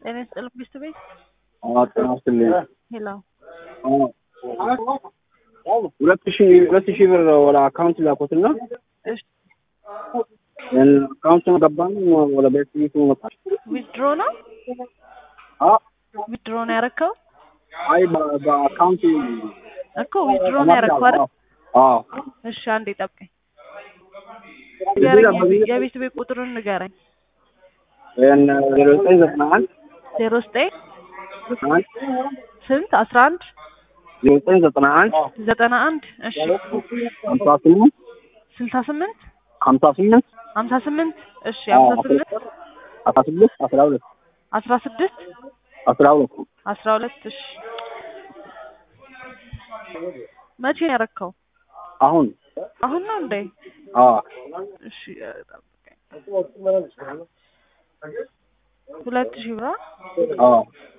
ጤና ይስጥልኝ ሚስት ቤት ጤና ይስጥልኝ። ሄሎ ሁለት ሺህ ሁለት ሺህ ብር ወደ አካውንት ላኩትና እሺ አካውንቱን ገባን ወደ ቤት ቤቱ መጣል። ዊዝድሮ ነው አዎ ዊዝድሮ ነው ያረከው አይ በ- በአካውንት እኮ ዊዝድሮ ነው ያረከው አይደል? አዎ እሺ አንዴ ጠብቀኝ። ንገረኝ የቤት ቤት ቁጥሩን ንገረኝ። ይህን ዜሮ ዘጠኝ ዘጠና አንድ ዜሮ ዘጠኝ ዘጠና አንድ ስንት አስራ አንድ ዜሮ ዘጠኝ ዘጠና አንድ ዘጠና አንድ እሺ ሀምሳ ስምንት ስልሳ ስምንት ሀምሳ ስምንት ሀምሳ ስምንት እሺ ሀምሳ ስምንት አስራ ስድስት አስራ ሁለት አስራ ስድስት አስራ ሁለት አስራ ሁለት እሺ መቼ ነው ያረከው? አሁን አሁን ነው እንዴ? አዎ እሺ ጠብቀኝ። ሁለት ሺህ ብር አዎ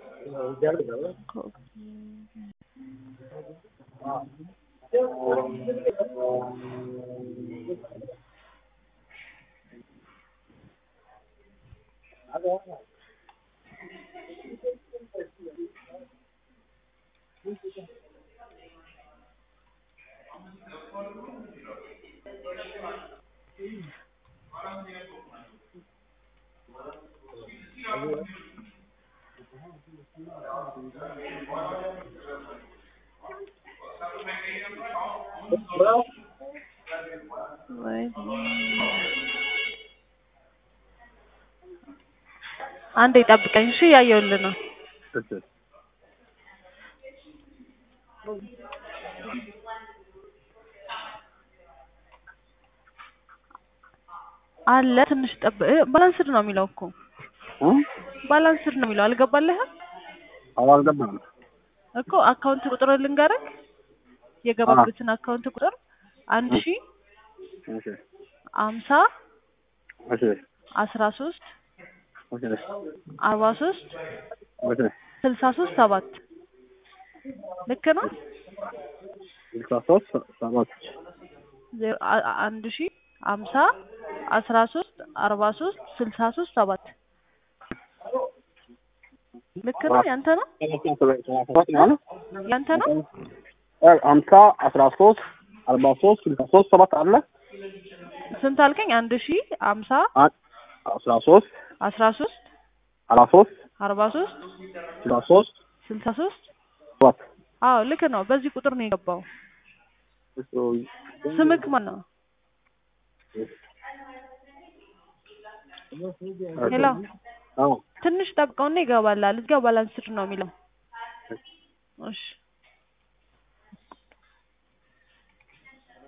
ወይ አንዴ ጠብቀኝ እሺ እያየሁልህ ነው አለ ትንሽ ጠብ ባላንስድ ነው የሚለው እኮ እ? ባላንስድ ነው የሚለው አልገባልህም አዎ አልገባም እኮ አካውንት ቁጥር ልንገርህ የገባበትን አካውንት ቁጥር አንድ ሺ እሺ አምሳ እሺ አስራ ሶስት እሺ አርባ ሶስት እሺ ስልሳ ሶስት ሰባት ልክ ነው ስልሳ ሶስት ሰባት ዜሮ አ- አ- አንድ ሺ አምሳ አስራ ሶስት አርባ ሶስት ስልሳ ሶስት ሰባት ልክ ነው ያንተ ነው ሰባት ማለት ያንተ ነው ሀምሳ አስራ ሶስት አርባ ሶስት ስልሳ ሶስት ሰባት አለ ስንት አልከኝ አንድ ሺ አምሳ አ- አስራ ሶስት አስራ ሶስት አራት ሶስት አርባ ሶስት ስልሳ ሶስት ስልሳ ሶስት ሰባት አዎ ልክ ነው በዚህ ቁጥር ነው የገባው ስምክ ማን ነው ሄሎ አዎ ትንሽ ጠብቀውና ይገባላል እዚጋ ባላንስድ ነው የሚለው እሺ